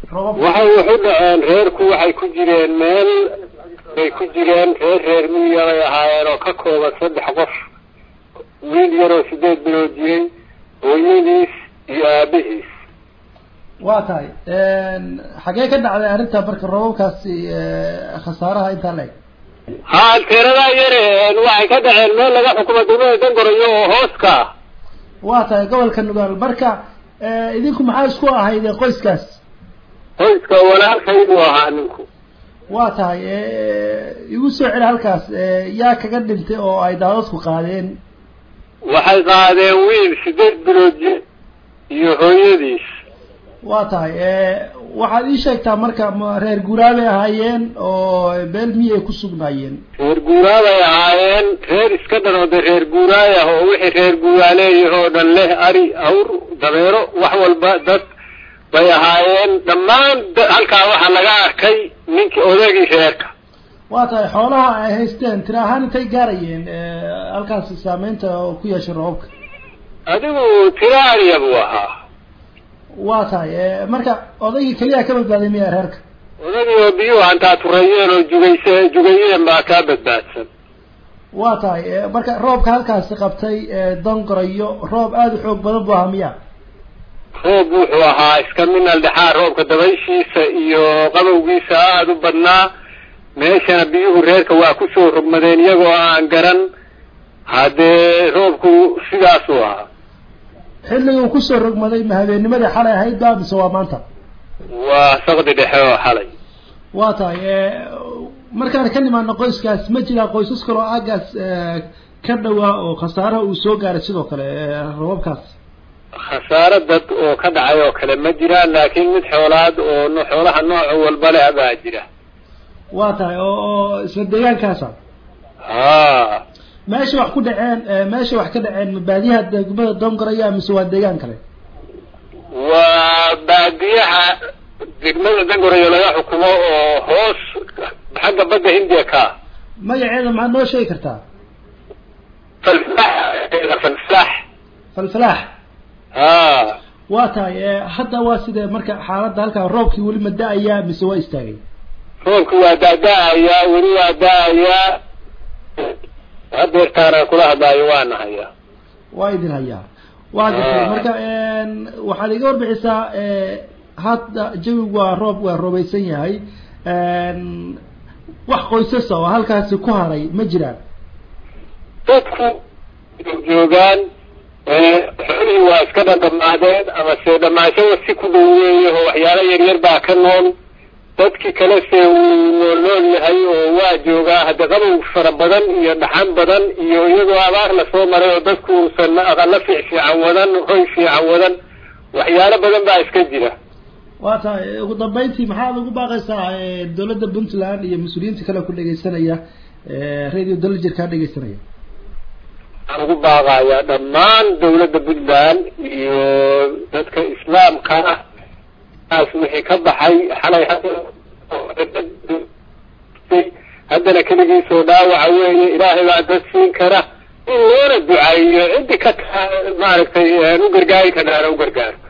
roobabka waxay waxu dhaceen reerku waxay ku jireen meel bay ku jireen reer reer miyiga bay ahaayeen oo ka kooban saddex qof wiil yaroo sideed bilood jiray hooyadiis iyo aabihiis waa tahay xagee ka dhacday arrinta marka roobabkaasi khasaaraha intaa la eg haa teeradaa yare waxay ka dhaceen meel laga xukumo degmada dangorayo oo hooska ah waa tahay gobolka nugaal marka idinku maxaa isku ahayd qoyskaas qoyska walaalkay buu ahaa ninku waa tahay igu soo celi halkaas yaa kaga dhintay oo ay daadadku qaadeen waxay qaadeen wiil sideed bilood jir iyo hooyadiis waa tahay waxaad ii sheegtaa marka ma reer guuraabay ahaayeen oo beel miyi ay ku sugnaayeen reer guuraabay ahaayeen reer iska dhan oo de reer guuraay ah oo wixii reer guuraaleeyah oo dhan leh ari awr dabeero wax walba dad bay ahaayeen dhammaan halkaa waxaa laga arkay ninkii odagii reerka waa tahay xoolaha ay haysteen tira ahaan intay gaarayeen halkaasi saameynta oo ku yeeshay roobabka adigu tira ariya buu ahaa waa tahay marka odaygii keliya ka badbaaday miya reerka odagii oo biyuhu hantaa tureeyeen oo jugayse jugayeen baa kaa badbaadsan waa tahay marka roobka halkaasi qabtay dangorayo roob aada u xoog badan buu ahaa miya roob wuxuu ahaa iska minal dhexaa roobka dabayshiisa iyo qabowgiisa aada u badnaa meeshana biyuhu reerka waa kusoo rogmadeen iyagoo aan garan haddee roobku sidaasuu ahaa xilligii uu kusoo rogmaday ma habeennimadii xalay ahayd ba mise waa maanta waa saqdi dhexe oo xalay waa tahay markaan ka nimaano qoyskaas ma jiraa qoysas kaloo aagaas ka dhawaa oo khasaaraha uu soo gaaray sidoo kale robabkaas khasaaro dad oo ka dhacay oo kale ma jiraan laakiin mid xoolaad oo xoolaha nooc walba leh baa jira waa tahay oo oo isla deegaankaasa ha meesha wax ku dhaceen meesha wax ka dhaceen ma baadiyaha degmada dongoraya mise waa deegaan kale waa baadiyaha degmada dangorayo laga xukumo oo hoos xagga badda hindiya ka magaceeda maxaad noo sheegi kartaa falflax falflax falfalaax ha waa tahay hadda waa sidee marka xaaladda halkaa roobkii weli ma da-ayaa mise waa istaagay roobki waa daa-da-ayaa weli waa da-ayaa hadeertaana kula hadlaayo waa nahayaa waa idin hayaa waa gartay marka waxaad iga warbixisaa hadda jawigu waa roob waa roobaysan yahay wax qoysasa oo halkaasi ku haray ma jiraan dadku joogaan xoolihii waa iska dhadhamaadeen ama se dhamaashada si ku dhaweeya oo waxyaalo yaryar baa ka nool dadkii kale se wuu nool nool yahay oo waa joogaa hadda qabow fara badan iyo dhaxan badan iyo iyadoo abaar lasoo maray oo dadku uusan aqalo fiic fiican wadan hoy fiican wadan waxyaalo badan baa iska jira waa tahay ugu dambeyntii maxaad ugu baaqaysaa dawladda puntland iyo mas-uuliyiinta kale ku dhegeysanaya radio dalajir kaa dhegeysanaya waxaan ugu baaqayaa dhammaan dawladda puntland iyo dadka islaamka ah taas wixii ka baxay xalay haddana keligiisoo dhaawaca weeye ilaahay baa dad siin kara in loona ducaeyo ciddi ka maaragtay u gargaari karaana u gargaaro